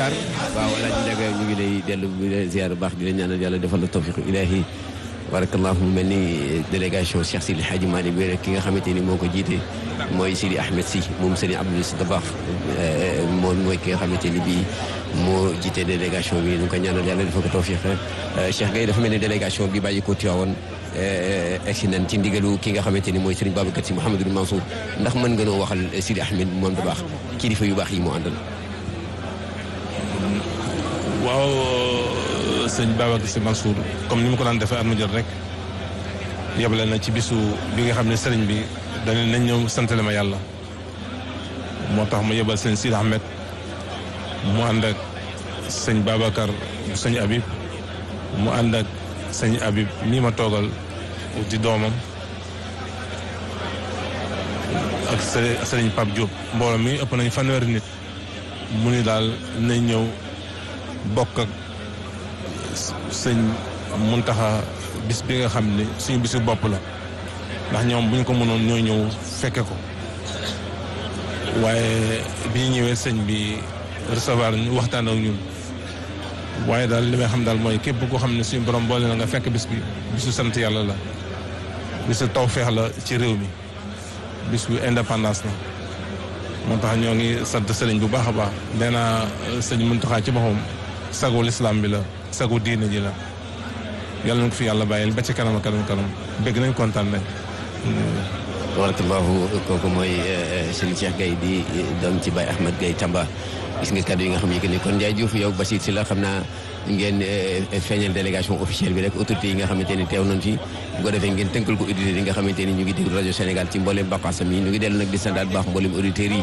Sarr waaw Alaaji Njaga ñu ngi lay dellu bi la ziar bu baax di la ñaanal yàlla defal la tawfiq ilaahi barakallahu mu mel ni délégation Cheikh Sidi Hadji Malick bi rek ki nga xamante ni moo ko jiite mooy Sidi Ahmed Sy moom Serigne Abdoul Aziz Dabakh moom mooy ki nga xamante ni bii moo jiite délégation bi ñu ko ñaanal yàlla defal ko tawfiq Cheikh Gueye dafa mel ni délégation bi bàyyi ko Tiwaawoon egsi nañ ci ndigalu ki nga xamante ni mooy Serigne Babacar Sy Mouhamadou Mansour ndax mën nga noo waxal Sidi Ahmed moom Dabakh kilifa yu baax yi moo àndal. waaw sëñ Babacar Sy Mansour comme ni mu ko daan defee at mu jot rek yebale na ci bisu bi nga xam ne sëriñ bi dañu nañ ñëw santale ma yàlla moo tax mu yebal sëñ Sidi Ahmed mu ànd ak sëñ Babacar sëñ Habib mu ànd ak sëñ Habib nii ma toogal di doomam ak sëriñ Pape Diop mbooloo mi ëpp nañ fanweeri nit mu ni daal nañ ñëw bokk ak sëñ Muntaxa bis bi nga xam ne suñu bisu bopp la ndax ñoom bu ñu ko mënoon ñoo ñëw fekke ko waaye bi ñu ñëwee sëñ bi recevoir ñu waxtaan ak ñun waaye daal li may xam daal mooy képp koo xam ne suñu borom boole na nga fekk bis bi bisu sant yàlla la bisu tawfeex la ci réew mi bis bu indépendance la moo tax ñoo ngi sant sëriñ bu baax a baax nee naa sëñ Muntaxa ci boppam sagu lislaam bi la sagu diine ji la yàlla na ko fi yàlla bàyyil ba ci kanam kanam kanam bëgg nañ kontaan nañ. barakallahu kooku mooy Serigne Cheikh Gueye di doom ci Baye Ahmed Gueye Tamba gis nga kàddu yi nga xam ne que ni kon Ndiaye Diouf yow Basir si la xam naa ngeen feeñal délégation officielle bi rek autorité yi nga xamante ni teew nañ fi bu ko defee ngeen tënkal ko auditeurs yi nga xamante ni ñu ngi déglu rajo Sénégal ci mboolem baqaasam yi ñu ngi dellu nag di sandaat baax mboolem auditeurs yi